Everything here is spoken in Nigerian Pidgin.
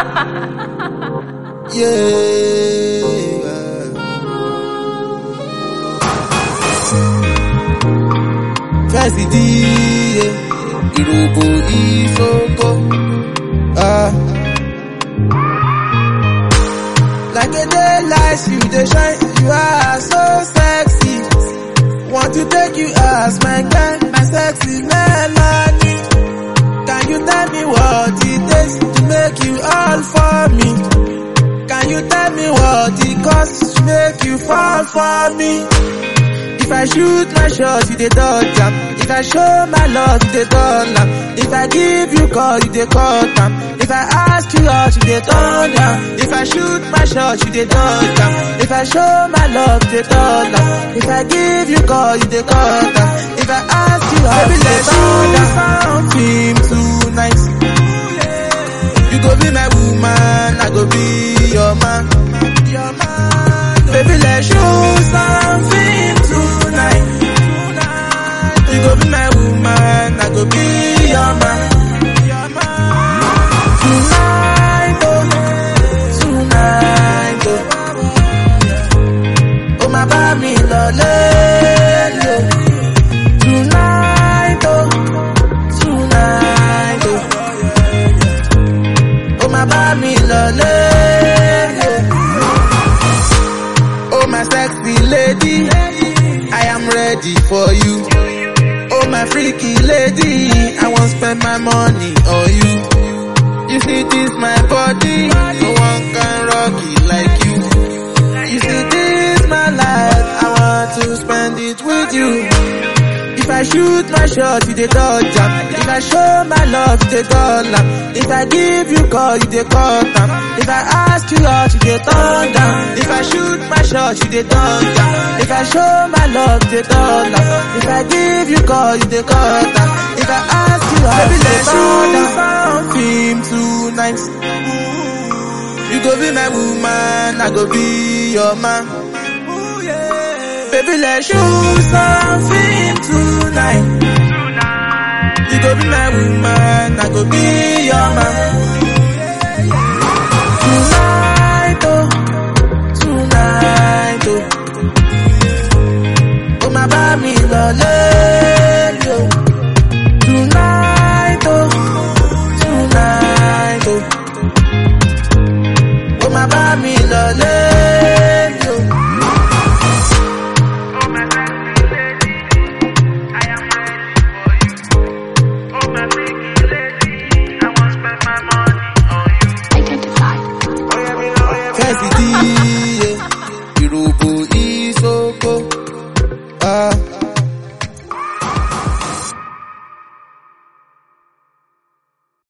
yeah. Cassidy, yeah. Irobo Isoko. Ah. Like a daylight, you dey shine, you are so sexy. Want to take you as my girl, my sexy melody. Can you tell me what it takes to make you all for me? Can you tell me what it costs to make you fall for me? If I shoot my shot, you dey dodge am. If I show my love, you dey turn am. If I give you call, you dey cut am. If I ask you out, you dey turn down. If I shoot my shot, you dey dodge am. If I show my love, you dey turn am. If I give you call, you dey cut am. If I ask you out, you dey turn down. Something tonight. You go be my woman, I go be your man. Your man. Baby, let's show something tonight. You go be my woman, I go be your man. Tonight, oh, tonight, oh, oh my baby, lole, Tonight, oh, tonight, oh, oh my baby, lole, Oh my sexy lady, I am ready for you. Oh my freaky lady, I won't spend my money on you. You see this my body, no one can rock it like you. You see this my life, I want to spend it with you. If I shoot my shot, you dey dodge am. If I show my love, you dey dull am. If I give you call, you dey cut am. If I ask you out, you dey turn down. If I shoot my shot, you dey turn down. If I show my love, you dey dull am. If I give you call, you dey cut am. If I ask you out, you dey turn down. Something tonight. You go be my woman, I go be your man. Baby, let's shoot something tonight. You go be my woman,